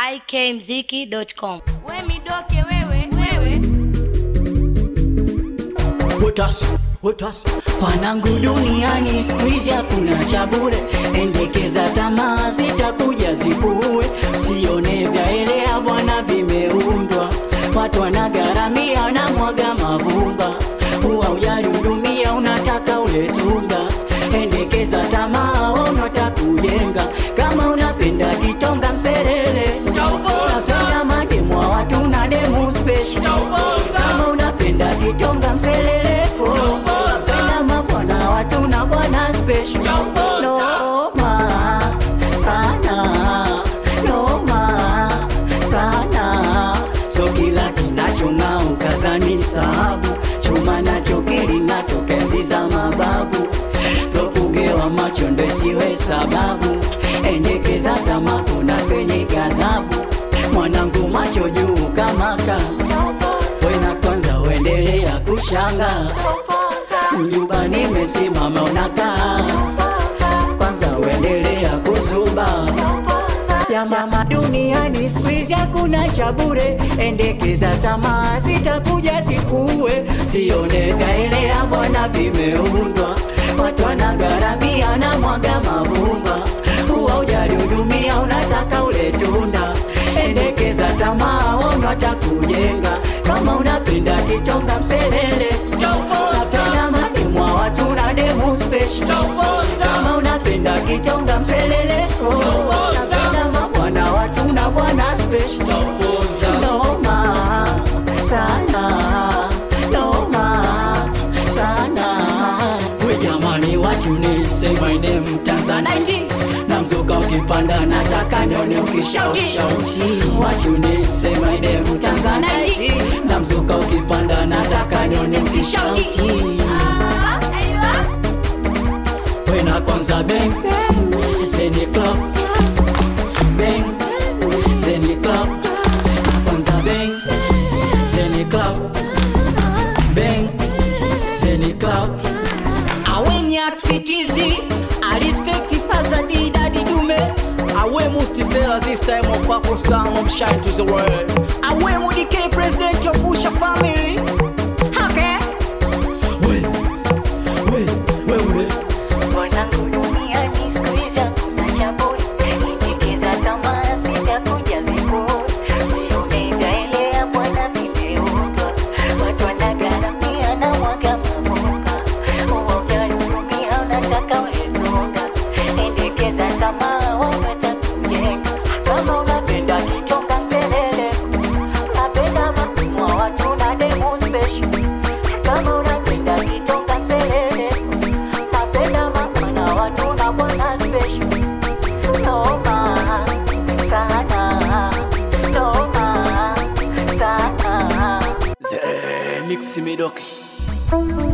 ikmziki.com. We midoke wewe, wewe. Wotas, wotas. Wanangu duniani siku hizi hakuna cha bure, endekeza tamaa zitakuja zikuue, sione vyaelea bwana vimeundwa, watu wanagharamia na mwaga mavumba, huwa ujali hudumia, unataka ule tunga, endekeza tamaa unataka kujenga, kama unapenda kitonga mserele, unapenda mademu wa watu na demu special, kama unapenda kitonga mselele, unapenda mabwana watu na bwana special, noma sana, noma sana, so kila kinachong'aa ukazani sababu chuma nacho kiling'a tokenzi za mababu tokugewa macho ndo isiwe sababu endekeza kama kuna swenye ghadhabu mwanangu macho juu kamaka wena kwanza uendelea kushanga mjuba nimesimama unakaa kwanza uendelea kuzuba ya mama duniani squeeze hakuna cha bure, endekeza tamaa zitakuja zikuue, sione vyaelea bwana vimeundwa, watu wanagharamia na mwaga mavumba, huwa ujali hudumia, unataka ule tunda, endekeza tamaa unataka kujenga, kama unapenda kichonga mselele, unapenda mademu wa watu na demu special, kama unapenda kichonga mselele, oh, unapenda mabwana watu na bwana special, noma sana, noma sana. We jamani, what you need, say my name Tanzanite na mzuka ukipanda nataka nione ukishauti What you need, say my name Tanzanite na mzuka ukipanda nataka nione ukishauti Wena kwanza bang Zeni club Bang Zeni club Na kwanza bang Zeni club Bang Zeni club aweni aksitizi alispekti fazadi dadi dume awe mustisela this time of afro star of shine to the world awe mudike president of usha family okay. We We We We Wanangu duniani siku hizi hakuna cha bure, endekeza tamaa zitakuja zikuue, sione vyaelea bwana vimeundwa, watu wanagharamia na mwaga mavumba, huwa ujali hudumia, unataka ule tunda, endekeza tamaa unataka kujenga, kama unapenda kitonga mselele, unapenda mademu wa watu na demu special, kama unapenda kitonga mselele napenda mabwana watu na bwana special noma sana noma sana The Mix Midoki